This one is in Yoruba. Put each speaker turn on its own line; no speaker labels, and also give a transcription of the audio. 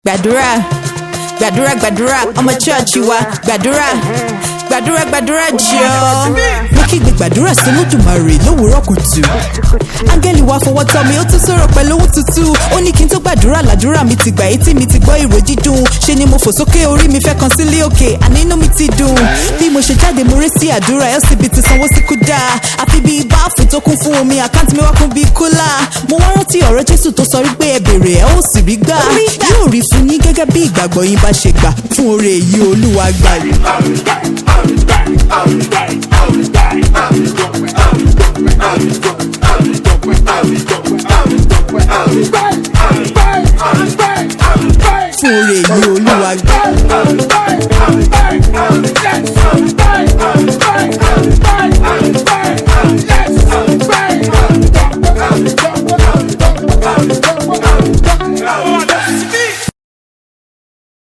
gbàdúrà gbàdúrà gbàdúrà ọmọ chọ́ọ̀chì wa gbàdúrà gbàdúrà gbàdúrà jọ. mo kígbe gbàdúrà sí Olódùmarè lówùúrọ̀ kùtù. áńgẹ́lì wa fọwọ́ tọ́ mi ó tún sọ̀rọ̀ pẹ̀lú owó tútù. ó ní kí n tó gbàdúrà làdúrà mi ti gbà etí mi ti gbọ́ ìró dídùn. ṣe ni mo fò sókè orí mi fẹ́ kan sílé òkè àní inú mi ti dùn. bí mo ṣe jáde mo ré sí àdúrà LCB ti sanwó sí kúdà. àfi bí báàfù tó kún fún omi àkáǹtì mi wá kún bí kúlà. mo wá rántí ọ̀rọ̀ Jésù tó sọ wípé ẹ bèrè ẹ ó sì rí gbà. yóò rí fún yín gẹ́gẹ́ bí ìgbàgbọ́ yín bá ṣe gbà fún oore èyí Olúwa gbà. fún oore èyí Olúwa gbà.